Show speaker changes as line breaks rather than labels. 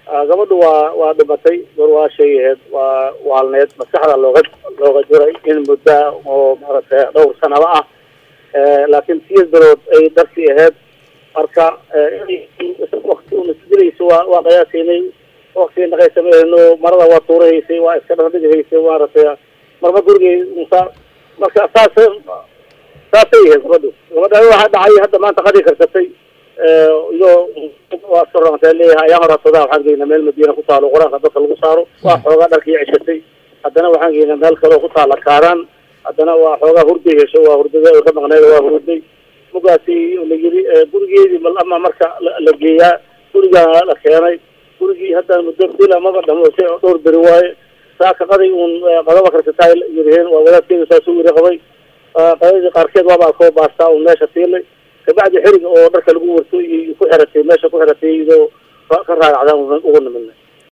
gabadhu waa waa dhimatay gor waa shay aheyd waa waalneed maskaxda looga looga jiray in muddaa oo maaragtay dhowr sanaba ah laakiin siya bilood ay darsi aheyd marka wakti una isdilayso waa waa qiyaasaynay wakti naqaysamayno marada waa tuurahaysay waa iska dhadhigahaysay maaragtay marma gurigay musa marka saas saasay ahayd gabadhu gabadha waxaa dhacay hadda maanta qadi karsatay iyo waa sorantee leeyahay ayaan horasadaa waxaan geynaa meel madiina ku taalo qur-aanka dadka lagu saaro waa xoogaa dharkii ceshatay haddana waxaan geynaa meel kaleo ku taala kaaraan haddana waa xoogaa hurday hesho waa hurdada ay ka maqneed waa hurday mugaasi la yiri gurigeedii mal ama marka la geeyaa gurigaa la keenay gurigii hadda muddo bil amaba dhamoosay oo dhowr beri waaye saaka qaday uun qadaba karsataay yiriheen waa wadaadkeeda saasuu yiri qabay qadadii qaarkeed waaba akoo baastaa uun meesha tiilay kabacdi xeriga oo dharka lagu warto iyo ku xiratay meesha ku xiratay iyadoo ka raagacdaan ugu nimidnay